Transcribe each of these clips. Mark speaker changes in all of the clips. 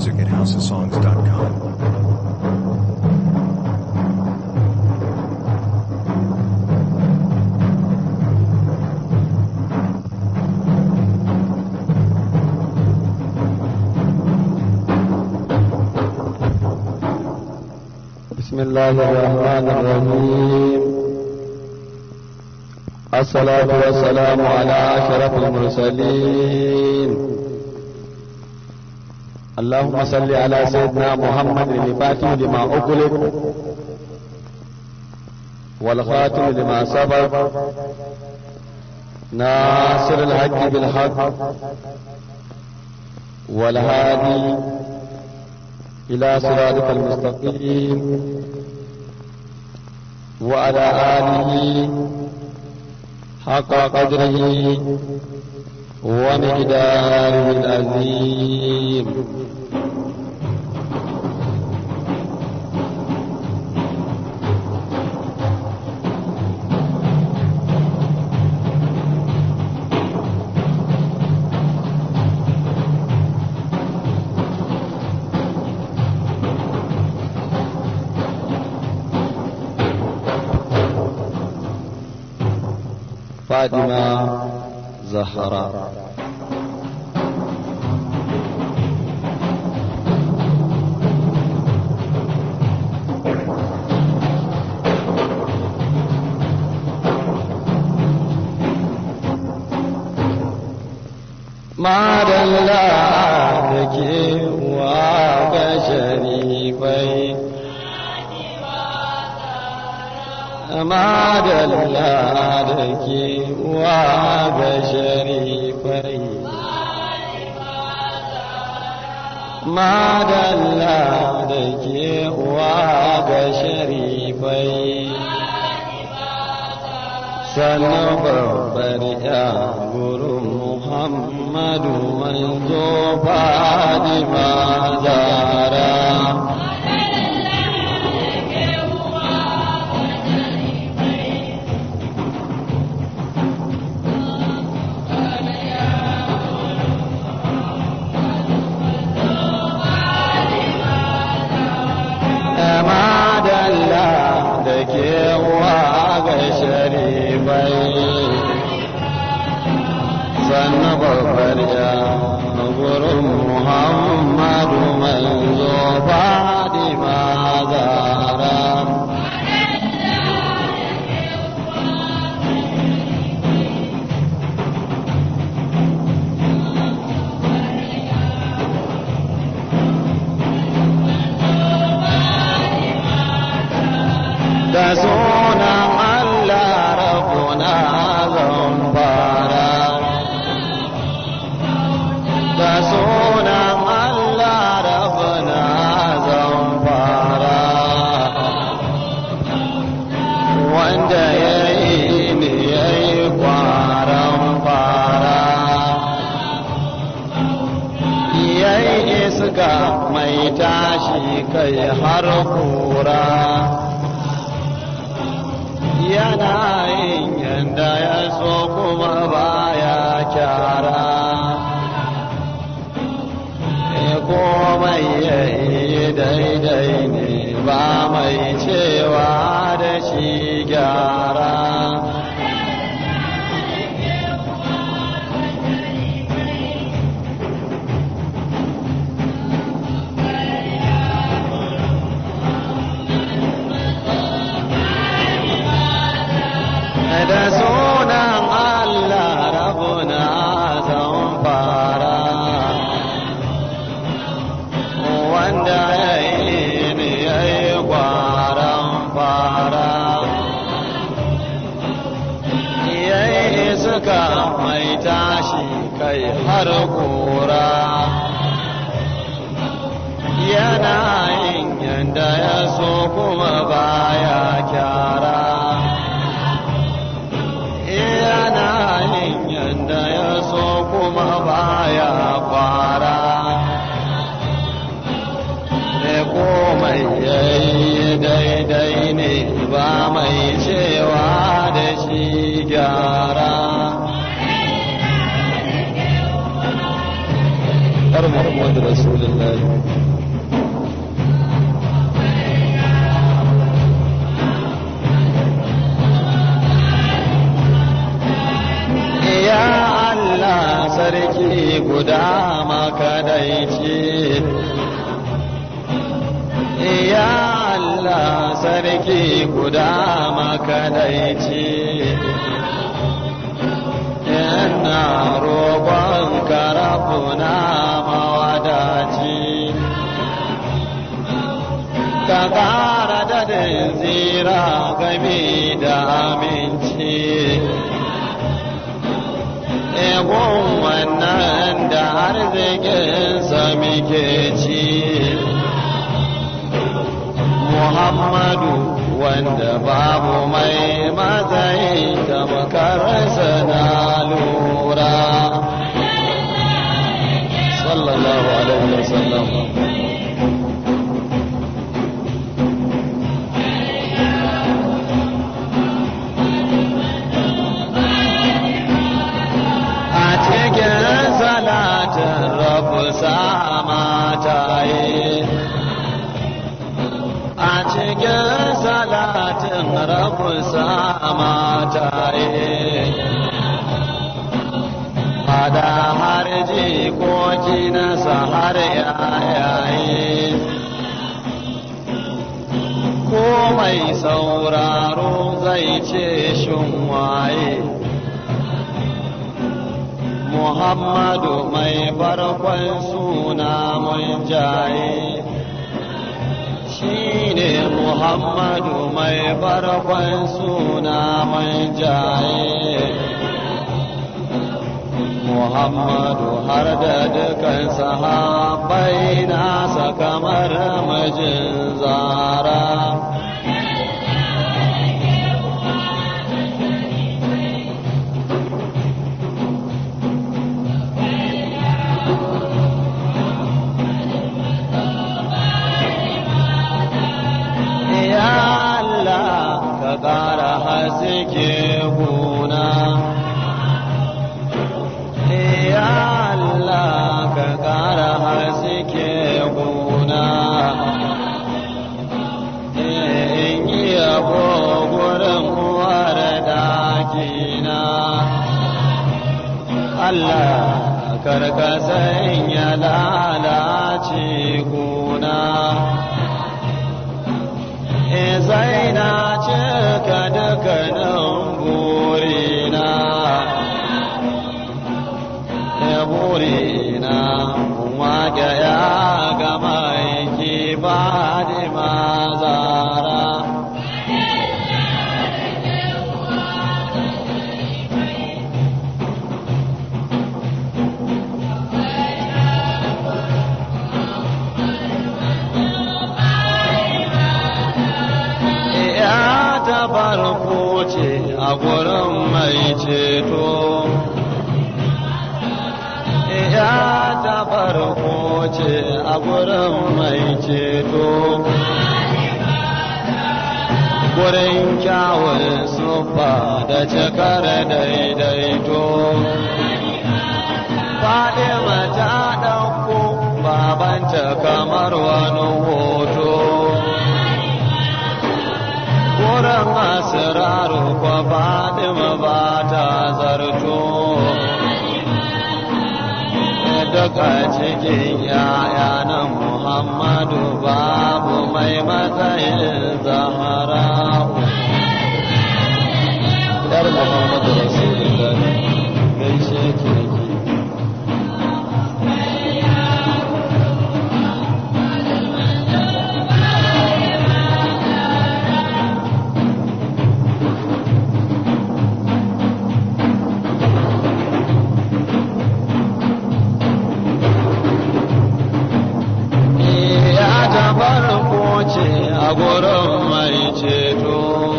Speaker 1: music at houseofsongs.com.
Speaker 2: بسم الله الرحمن الرحيم الصلاة والسلام على أشرف المرسلين اللهم صل على سيدنا محمد الفاتح لما أغلق والخاتم لما سبق ناصر الحق بالحق والهادي إلى صراطك المستقيم وعلى آله حق قدره ومقداره العظيم فاطمة زهراء ما دل عليك وبشريفين ما دل عليك وبشريفين ما دل عليك وبشريفين sannan babbar ya gurin muhammadu manzo fadima zara madalla da kewa ga sharifai sannan babbar ya gurin muhammadu manzo fadima zara da sunan Allah rabuna zan fara da sunan Allah rabuna zan fara wanda ya yi ni ya yi kwaran fara ya yi iska mai tashi kai har kura yana yin yanda ya so kuma baya kyara e komai ya yi daidai ne ba mai cewa da shi gyara da sunan Allah rabuna zan fara wanda ya yi ni ya yi kwaran fara ya yi suka mai tashi kai har kura yana yin yanda ya so kuma baya kyara yana yin yanda ya so kuma baya kwara ne komai yayi daidai ne ba mai cewa da shi gyara محمد رسول الله Ya Allah sarki guda makadaici Ya Allah sarki guda makadaici Ina roƙon karafuna mawadaci Ka ƙara dadin zira game da aminci Egon wannan da arzikinsa muke ci Muhammadu wanda babu mai matsayi tamkarsa na lura sallallahu alaihi wasallam a cikin salatin rabu sama ta yi a cikin salatin rabu sama ta yi Fada har jikoki nasa har yayaye ko mai sauraro zai ce shin waye Muhammadu mai farkon suna mun jaye shi ne Muhammadu mai farkon suna mun jaye Muhammadu har da dukan sahabbai nasa kamar mijin zara. Ya Allah ka ƙara haske guna. Ya Allah ka ƙara haske guna. In yi yabo gurin uwar dakina. Allah karka sanya lalace guna. zaina cika dukkanin burina ya burina wage ya gama yake ba da mazara ya ta farko ce a gurin mai ceto ya ta farko ce a gurin mai ceto gurin kyawun sufa da cikar daidaito Fadima ta ɗauko babanta kamar wani hoto wurin asiraru kwa Fadima ba ta zarto duka cikin yaya na Muhammadu babu mai matsayin zahara Yar Muhammadu Rasulullah gaishe ki ya ta farko ce a gurin mai ceto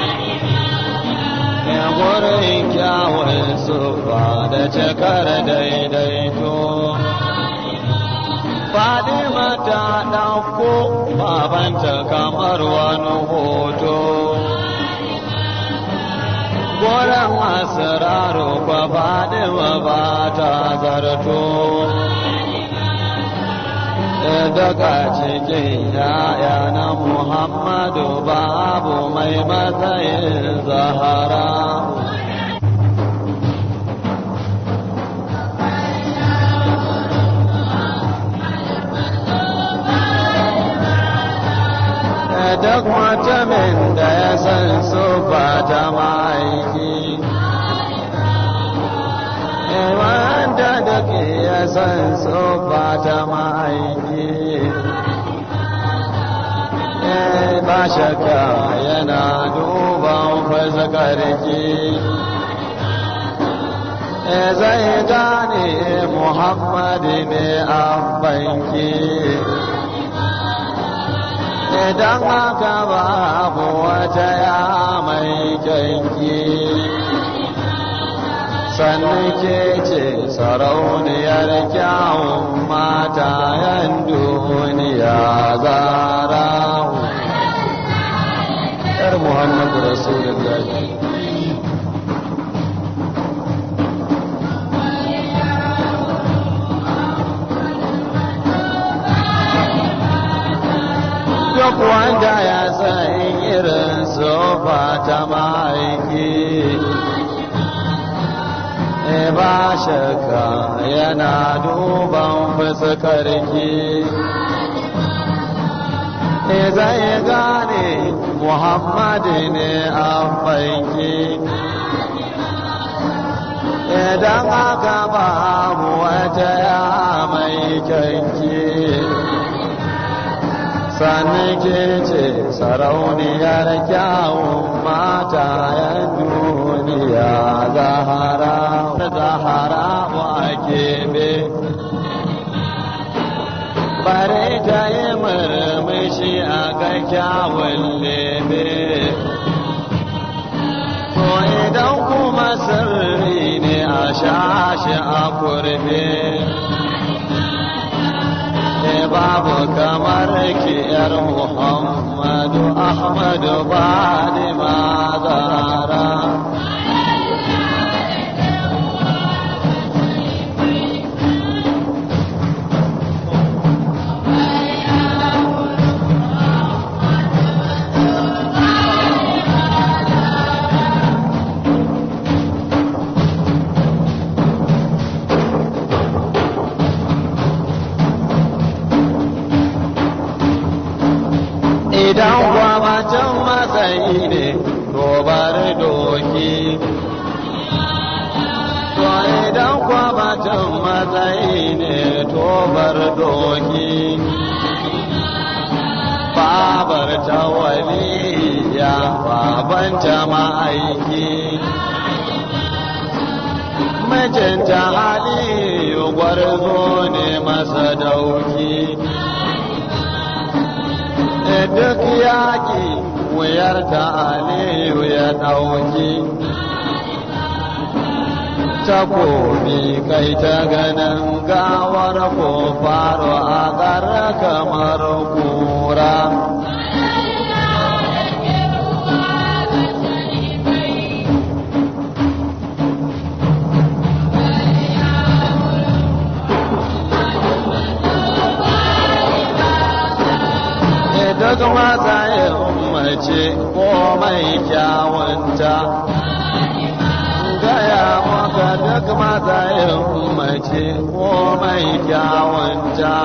Speaker 2: ya gurin kyawun sufa da cikar daidaito Fadima ta ɗauko babanta kamar wani hoto gurin asiraru kwa Fadima ba ta zarto daga cikin yaya na Muhammadu babu mai matsayin zahara. Duk mutumin da ya san su ba ta ma'aiki. wanda da ke ya san tsofa ta ma'aiki ba shakka yana duban fasakarki zai gane muhammadu ne a banki idan haka babu wata ya mai kyanki sannan ke ce sarauniyar kyawun matayen duniya zara yar muhammadu rasulullahi duk wanda ya san irin sofa ta ma'aiki ba shakka yana duban fuskarki zai gane muhammadu ne a fanki idan aka babu wata ya mai kyanki sannan ke ce sarauniyar kyawun mata yan duniya zahara zahara wa kebe bare ta yi murmushi a ga kyawun lebe to idan kuma sirri ne a shashi a kurbe babu kamar ki yar Muhammadu Ahmadu Fadima Zahra. idan gwamacin matsayi ne to bari doki to idan gwamacin matsayi ne to bar doki babar ta waliya baban jama'aiki mijinta aliyu gwarzo ne masa dauki duk yaƙi wuyar ta aliyu ya ɗauki takobi kai ta ganin gawar ko faro a ƙara kamar kura duk matsayin mace ko mai kyawunta gaya maka duk matsayin mace ko mai kyawunta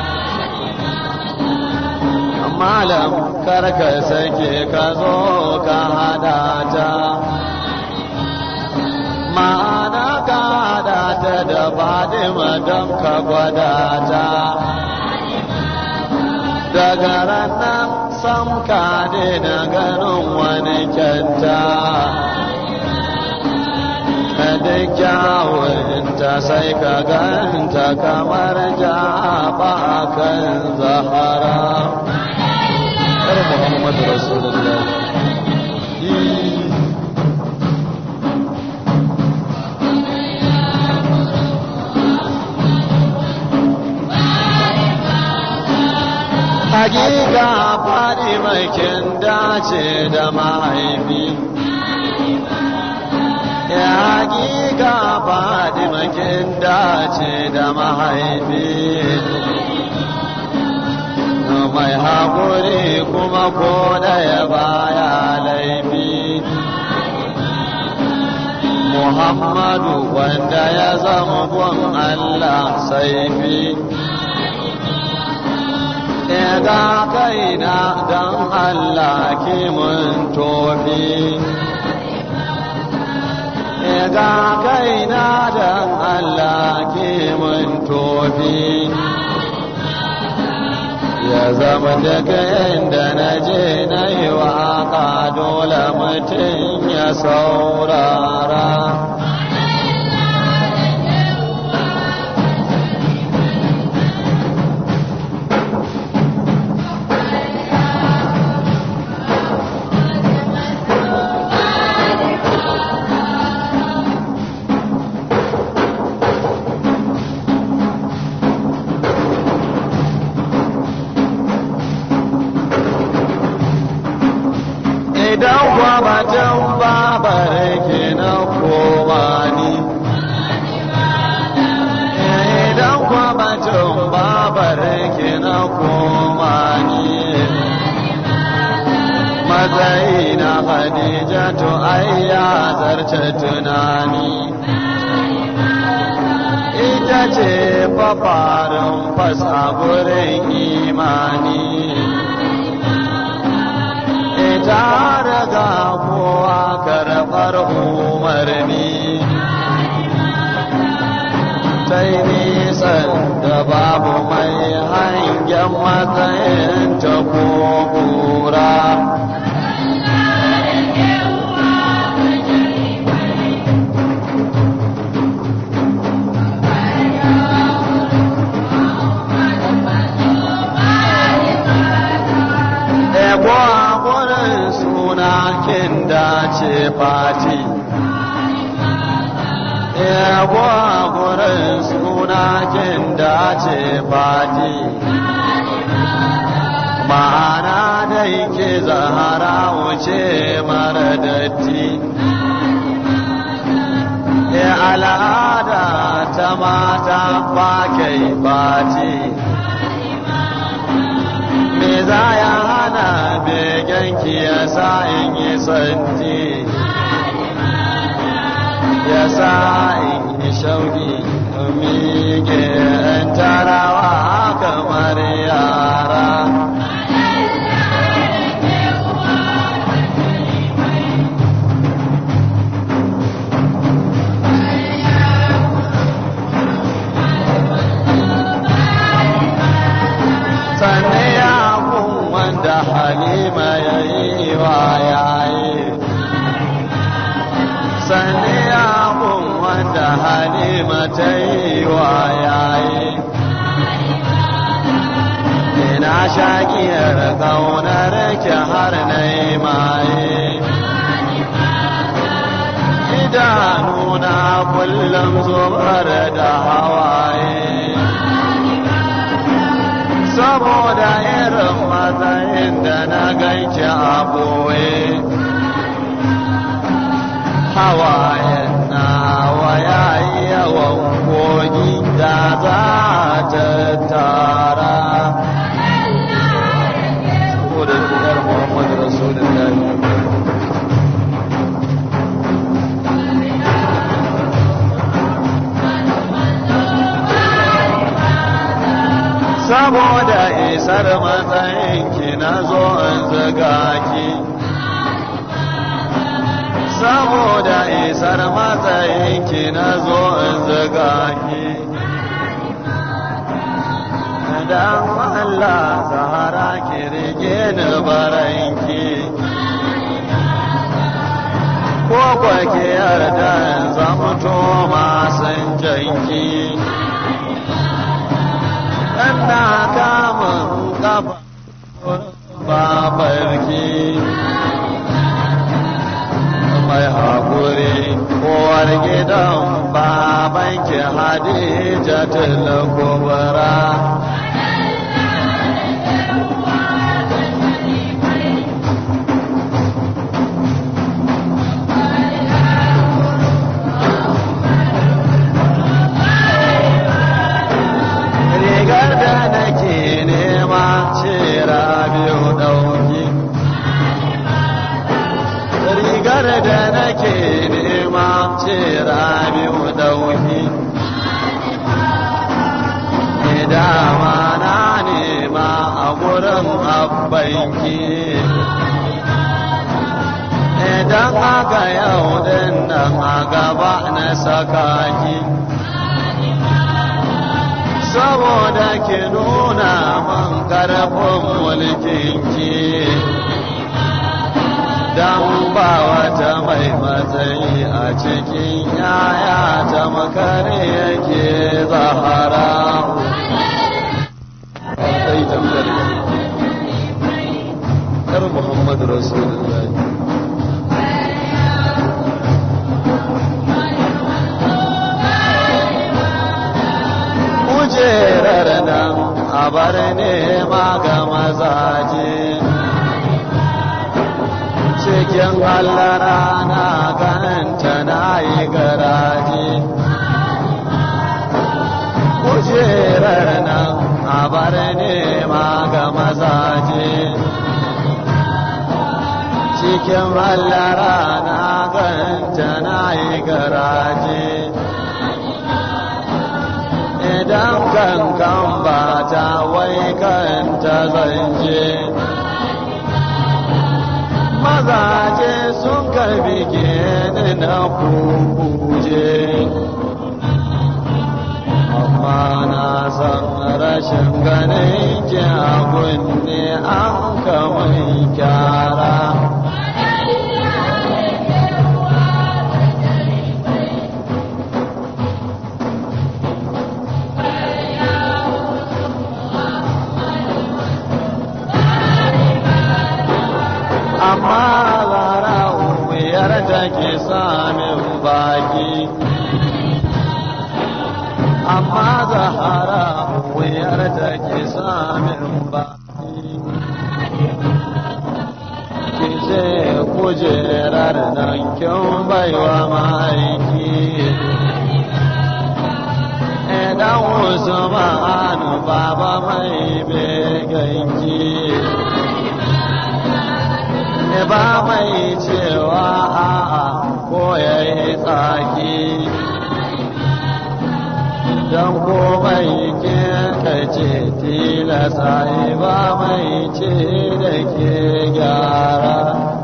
Speaker 2: malam karka sake ka zo ka hada ta ma'ana ka hada ta da fadima don ka gwada ta daga ranar sam ka daina ganin wani kyanta da kyawunta sai ka ganta kamar jaba kan zahara Yar Muhammadu Rasulullah Hakika faɗi makin dace da mahaifi Ya hakika faɗi makin dace da mahaifi mai haƙuri kuma ko ɗaya baya laifi Muhammadu wanda ya zama gun Allah saifi ga kaina don Allah kimun tofi ga kaina don Allah kimun tofi ya zama daga inda na je na yi waka dole mutum ya saurara idan kwamatan babar ke na koma ni idan kwamatan babar ke na koma ni matsayi na khadija to ai ya zarce tunani ita ce fafarin fasa gurin imani ta daga kowa karɓar umarni ta yi nisan da babu mai hangen matsayin ta ko kura Ebo gurin suna kin dace fati. Ebo gurin suna kin dace fati. Ma'ana dai ke zahara wuce mara datti. E al'ada ta mata ba kai fati. me za ya hana begenki ya sa in yi santi ya sa in yi shauki mike in tarawa kamar yara sanne ya kun wanda halima ya yi wa yayi sanne ya kun wanda halima ta yi wa yayi ina shakiyar kaunar ki har na yi maye idanuna kullum zubar da hawaye saboda irin matsayin da na ganki a boye hawayen na waya yawan kogi da za ta tara saboda fitar muhammadu rasulullahi saboda isar matsayinki na zo in zaga ki saboda isar matsayinki na zo in zaga ki dan Allah zahara ki rige ni baranki ko kwa ki yarda in zamto masan janki na kamun kafa babarki mai haƙuri kowar gidan babanki hadija kubra rigar da nake nema ce rabi'u dauki dama na nema a gurin abbanki idan aka yau din nan a gaba na saka ki saboda ki nuna man karfin mulkinki dan ba wata mai matsayi a cikin yaya ta makare yake zahara sai tambayar kar muhammad rasulullahi kujerar nan a bar nema ga mazaje cikin hallara na ganta na yi garaje kujerar nan a bar nema ga mazaje cikin hallara na ganta na yi garaje idan kankan ba ta wai kanta zanje mazaje sun karbi ni na kukuje amma na san rashin ganin ki abun ne an kamar kyara amma zara wuyar da ke samun baki amma zahara wuyar da ke samun baki ki ce kujerar nan kin baiwa ma'aiki idan wasu ma'anu baba mai beganki ba mai cewa a'a ko ya yi tsaki don komai ke kace tilasa ba mai ce da ke gyara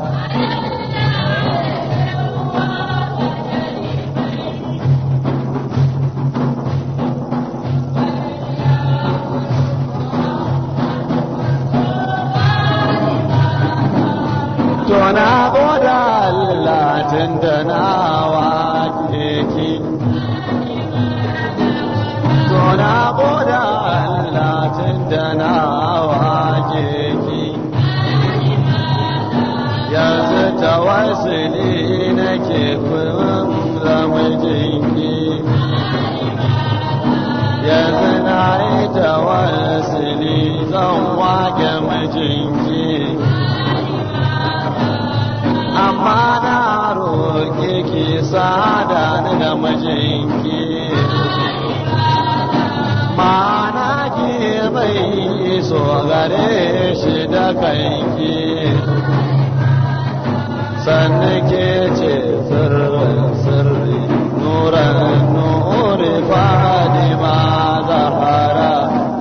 Speaker 2: to na goda Allah tun da na wake ki to na goda Allah tun da na wake ki yanzu tawassuli nake kullum zamajinki yanzu na yi tawassuli zan wake mijinki amma na roƙe ki sada ni da mijinki mana ki mai so gare shi da kanki sannan ke ce sirrin sirri nuran nuri fadima zahara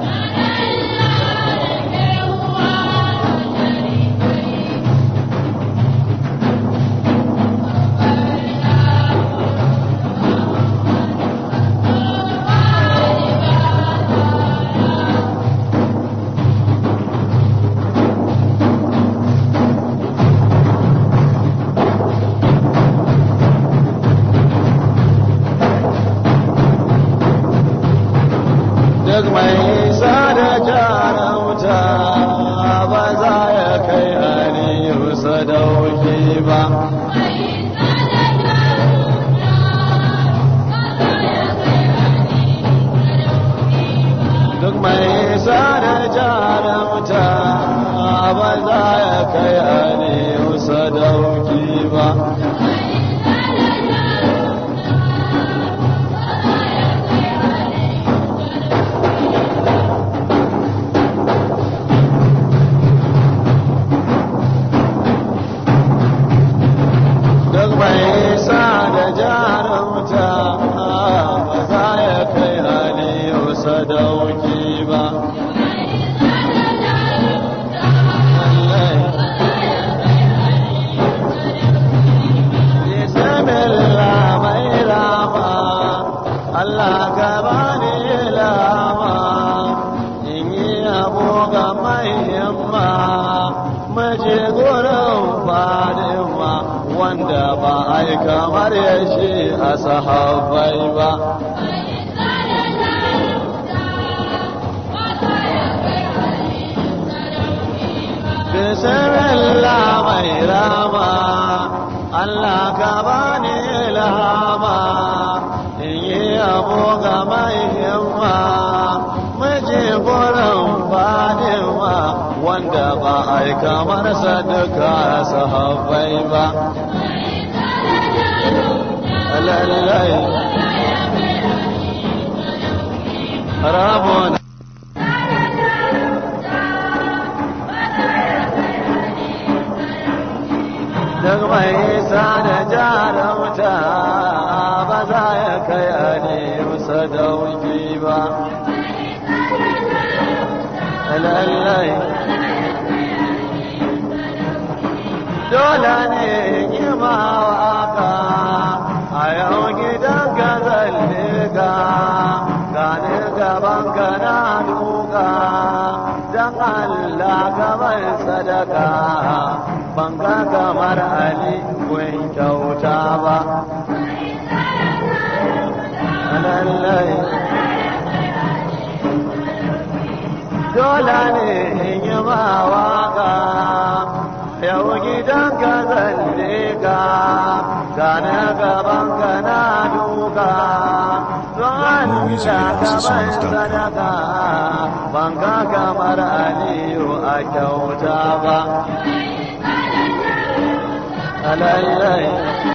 Speaker 2: duk mai sada jarauta ba za ya kai aliyu sadauki ba duk mai sada jarauta ba za ya kai aliyu sadauki ba Allah ka bani ilama in yi abu ga mai yamma mace gurin fadima wanda ba a yi kamar ya shi a sahabbai ba bismillah mai rama Allah ka bani ilhama in yi abu ga mai himma miji gurin fadima wanda ba a yi kamar sadaka sahabbai ba lallai rabona duk mai isa da jarumta ba za ya kai a nemi dauki ba lallai dole ne yi ma waka a yau gidan ka zalle ka gane gaban ka na duka don Allah ka mai sadaka ban ga kamar Ali kun kyauta ba lallai dole ne in yi ma waka yau gidan ka zalle ka gane gaban ka na duka don Allah ka bai sadaka ban ga kamar aliyu a kyauta ba lallai